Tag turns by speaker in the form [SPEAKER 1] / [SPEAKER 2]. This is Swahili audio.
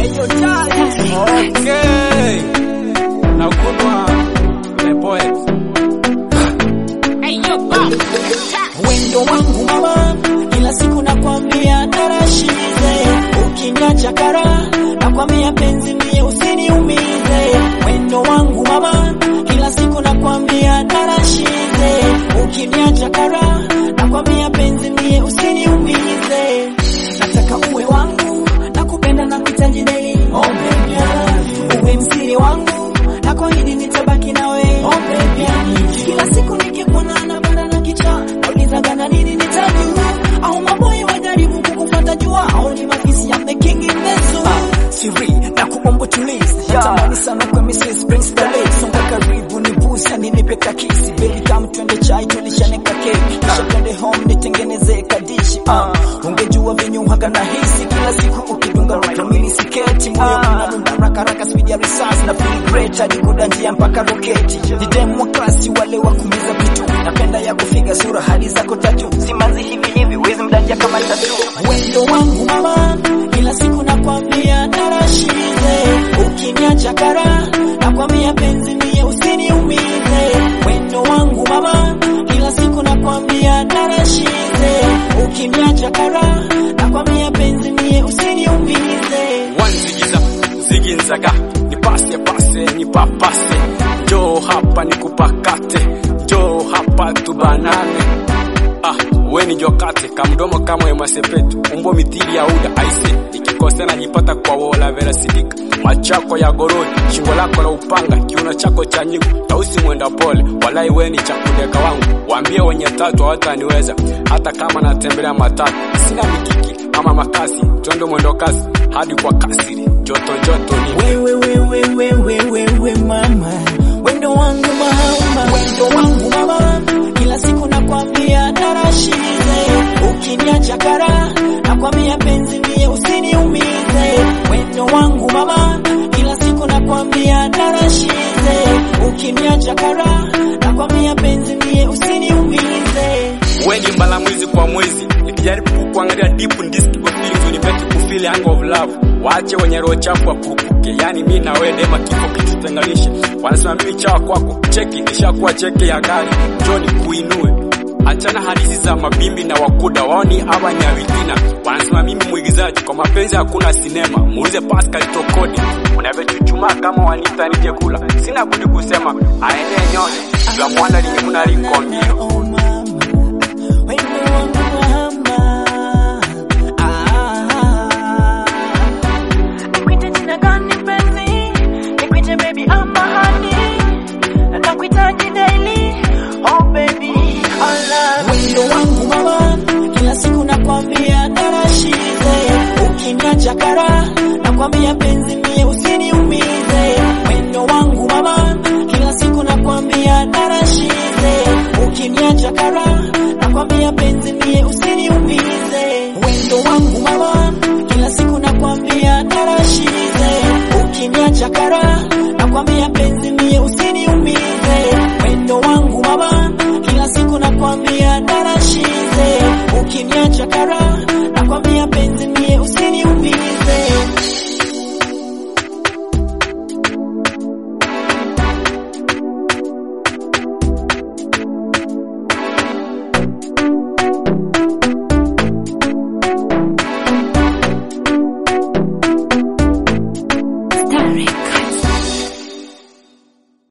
[SPEAKER 1] Okay. Nakunwa the poet.
[SPEAKER 2] Wendo wangu mama, kila siku nakwambia tarashize, ukiniacha kara nakwambia penzi mie usiniumize. Wendo wangu mama, kila siku nakwambia tarashize, ukiniacha kara nakwambia penzi mie usiniumize. Nataka uwe wangu, nakupenda na kuhitaji daily. Oh baby, I love you. Uwe msiri wangu, nakuahidi nitabaki nawe. Oh baby, I need you. Kila siku nikikuona napanda na kicha, naulizaga na nini nitajua, au maboy wajaribu kukufuata jua, au ni mafisi ya the king in the zoo. Siri na kuomba tulize, natamani sana kwa Mrs. Prince Dale, songa karibu ni busa ninipe kakisi, baby come twende chai tulishane ka keki, kisha twende home nitengeneze kadishi. Uh, ungejua venye uhaga na hisi kila siku ukidunga kamili siketi, moyo unadunda raka raka speed ya risasi na feel great hadi kuda njia mpaka roketi. Ni dem wa klasi wale wa kumiza vitu, napenda ya kufiga sura hadi zako tatu, simanzi hivi hivi wezi mdanja kama tatu. Wendo wangu mama, kila siku nakwambia tarashize, ukiniacha kara nakwambia penzi mie usiniumize. Wendo wangu mama, kila siku nakwambia tarashize, ukiniacha kara nakwambia penzi mie usiniumize.
[SPEAKER 1] One zigiza zigi nzaga nipase pase nipapase njoo hapa nikupakate njoo hapa tubanane ah we ni jokate kamdomo kama ya masepetu umbo mithili ya uda aise nikikosea najipata kwa wola vera sidika machako ya gorori shingo lako la upanga kiuno chako cha nyigu tausi mwenda pole walai we ni chakudeka wangu waambie wenye tatu hawataniweza hata kama natembelea matatu sina mikiki ama makasi twende mwendo kasi hadi kwa kasiri joto joto ni
[SPEAKER 2] wewe wewe wewe wewe mama wendo wangu mama wendo wangu mama kila siku nakwambia tarashize ukiniacha kara nakwambia penzi mie usiniumize wendo wangu mama kila siku nakwambia tarashize ukiniacha kara nakwambia penzi mie usiniumize
[SPEAKER 1] we ni mbala mwizi kwa mwezi nikijaribu kuangalia deep in this deep feelings unibeti kufeel hang of love waache wenye roho chafu wakurupuke yani mi na wewe dema kifo kitutenganishe wanasema mimi chawa kwako cheki nishakuwa cheke ya gari njoni kuinue achana hadithi za mabimbi na wakuda waoni hawa ni awitina wanasema mimi mwigizaji kwa mapenzi hakuna sinema muulize Pascal Tokodi unavyochuchumaa kama wanita nije kula sina budi kusema aende nyone la mwana limuna likombio
[SPEAKER 2] Oh mama, wendo wangu mama. Ah.
[SPEAKER 3] Nikwite jina gani penzi? Nikwite baby ama honey? Nakuhitaji daily. Oh baby, I love
[SPEAKER 2] Wendo wangu mama, kila siku nakwambia tarashize, ukiniacha kara nakwambia penzi mie usiniumize. Wendo wangu mama, kila siku nakwambia tarashize, ukiniacha kara nakwambia penzi mie usiniumize. Wendo wangu mama, kila siku nakwambia tarashize, ukiniacha kara nakwambia penzi mie usiniumize. Wendo wangu mama, kila siku nakwambia tarashize, ukiniacha kara